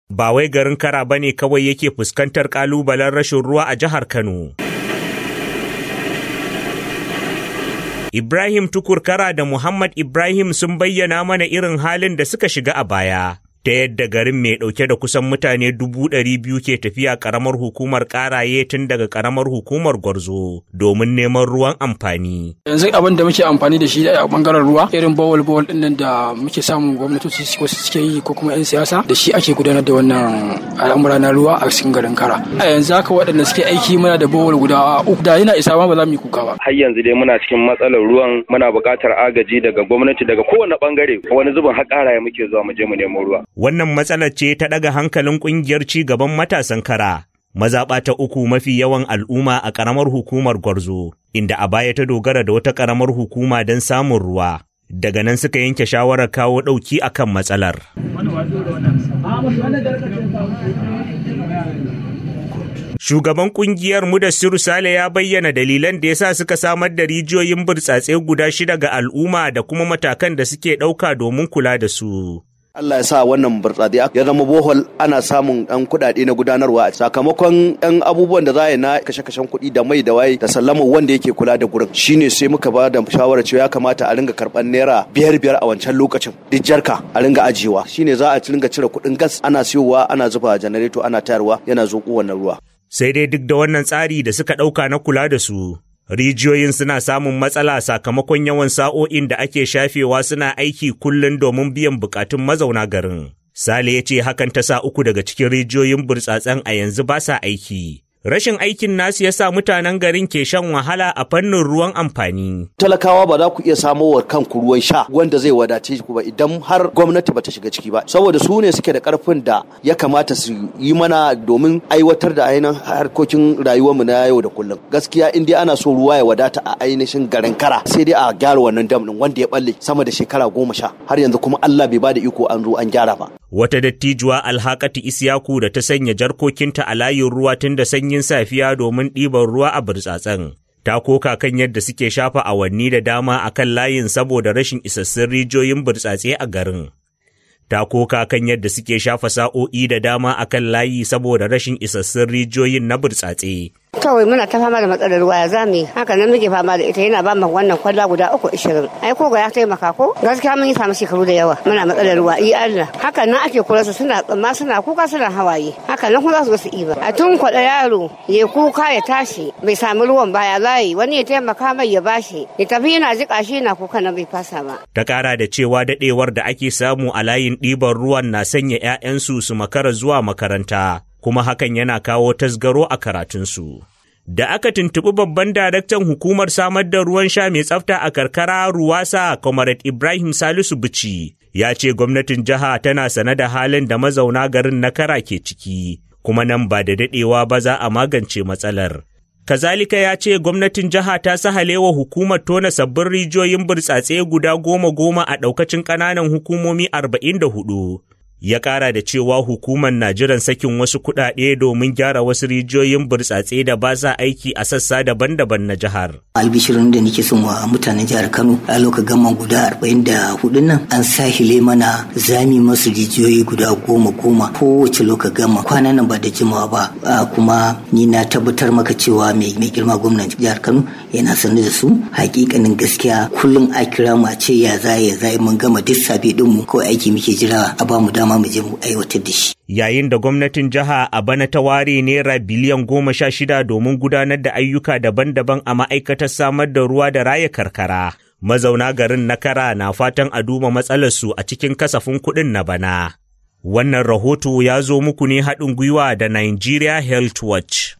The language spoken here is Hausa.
Ba wai garin kara ba ne kawai yake fuskantar ƙalubalen rashin ruwa a jihar Kano. Ibrahim Tukurkara da Muhammad Ibrahim sun bayyana mana irin halin da suka shiga a baya. ta yadda garin mai ɗauke da kusan mutane dubu ɗari biyu ke tafiya ƙaramar hukumar ƙaraye tun daga ƙaramar hukumar gwarzo domin neman ruwan amfani. Yanzu abin da muke amfani da shi a bangaren ruwa irin bawal bawal ɗin nan da muke samun gwamnatoci wasu suke yi ko kuma 'yan siyasa da shi ake gudanar da wannan al'amura na ruwa a cikin garin kara. A yanzu haka waɗanda suke aiki muna da bawal guda uku da yana isa ma ba za mu yi kuka ba. Har yanzu dai muna cikin matsalar ruwan muna buƙatar agaji daga gwamnati daga kowane bangare wani zubin har ƙaraye muke zuwa mu je mu nemo ruwa. Wannan matsalar ce ta ɗaga hankalin ƙungiyar ci gaban matasan kara. Mazaɓa ta uku mafi yawan al'umma a ƙaramar hukumar Gwarzo, inda a baya ta dogara da wata ƙaramar hukuma don samun ruwa. Daga nan suka yanke shawarar kawo ɗauki a kan matsalar. Shugaban ƙungiyar Mudassiru Sale ya bayyana dalilan da yasa suka samar da rijiyoyin burtsatse guda shida ga al'umma da kuma matakan da suke ɗauka domin kula da su. Allah ya sa wannan burtsatse ya zama bohol ana samun ɗan kuɗaɗe na gudanarwa a sakamakon ɗan abubuwan da za a yi na kashe-kashen kuɗi da mai da waye da sallama wanda yake kula da gurin shine sai muka ba da shawarar cewa ya kamata a ringa karɓar naira biyar biyar a wancan lokacin duk jarka a ringa ajiyewa shine za a ringa cire kuɗin gas ana siyowa ana zuba janareto ana tayarwa yana zoƙo wannan ruwa. Sai dai duk da wannan tsari da suka ɗauka na kula da su, Rijiyoyin suna samun matsala sakamakon yawan sa'o'in da ake shafewa suna aiki kullum domin biyan bukatun mazauna garin. Sale ya ce hakan ta sa uku daga cikin rijiyoyin burtsatsen a yanzu ba sa aiki. Rashin aikin nasu ya sa mutanen garin ke shan wahala a fannin ruwan amfani. Talakawa ba za ku iya samo wa kanku ruwan sha wanda zai wadace ku ba idan har gwamnati ba ta shiga ciki ba. Saboda su ne suke da karfin da ya kamata su yi mana domin aiwatar da ainihin harkokin rayuwarmu na yau da kullum. Gaskiya in dai ana so ruwa ya wadata a ainihin garin kara sai dai a gyara wannan dam din wanda ya balle sama da shekara goma sha har yanzu kuma Allah bai ba da iko an zo an gyara ba. Wata dattijuwa alhakati Isiyaku da ta sanya jarkokinta a layin ruwa tun da sanyin safiya domin ɗiban ruwa a burtsatsen. Ta koka kan yadda suke shafa awanni da dama a kan layin saboda rashin isassun rijiyoyin burtsatse a garin. Ta koka kan yadda suke shafa sa'o'i da dama a kan layi saboda rashin isassun rijiyoyin na burtsatse. kawai muna ta fama da matsalar ruwa ya zame haka nan muke fama da ita yana ba mu wannan kwalla guda uku ishirin ai ko ga ya taimaka ko gaskiya mun yi samu shekaru da yawa muna matsalar ruwa i Allah haka nan ake kula su suna tsamma suna kuka suna hawaye haka nan kuma za su su iba a tun kwaɗa yaro ya kuka ya tashi bai sami ruwan baya layi wani ya taimaka mai ya bashi ya tafi yana jiƙa shi yana kuka nan bai fasa ba. Ta ƙara da cewa daɗewar da ake samu a layin ɗiban ruwan na sanya 'ya'yansu su makara zuwa makaranta. kuma hakan yana kawo tasgaro a karatunsu. Da aka tuntuɓi babban daraktan hukumar samar da ruwan sha mai tsafta a karkara Ruwasa Comrade Ibrahim Salisu Bici ya ce gwamnatin jiha tana sane da halin da mazauna garin na kara ke ciki, kuma nan ba da daɗewa ba za a magance matsalar. Kazalika ya ce gwamnatin jiha ta sahalewa hukumar tona sabbin rijiyoyin burtsatse guda goma goma a ɗaukacin ƙananan hukumomi arba'in da hudu. ya ƙara da cewa hukumar na jiran sakin wasu kuɗaɗe domin gyara wasu rijiyoyin burtsatse da ba sa aiki a sassa daban-daban na jihar. albishirin da nake son wa mutanen jihar kano a lokacin gama guda arba'in da hudun nan an sahile mana zami masu rijiyoyi guda goma goma kowace lokacin gama kwanan nan ba da jimawa ba kuma ni na tabbatar maka cewa mai girma gwamnan jihar kano yana sanar da su hakikanin gaskiya kullum a kira mu a ce ya za ya za mun gama duk sabi dinmu kawai aiki muke jira a ba mu dama mu je mu aiwatar da shi. Yayin da gwamnatin jiha a bana ta ware naira biliyan goma sha shida domin gudanar da ayyuka daban-daban a ma'aikatar samar da ruwa da raya karkara. Mazauna garin na kara na fatan a duba matsalarsu a cikin kasafin kuɗin na bana. Wannan rahoto ya zo muku ne haɗin gwiwa da Nigeria Health Watch.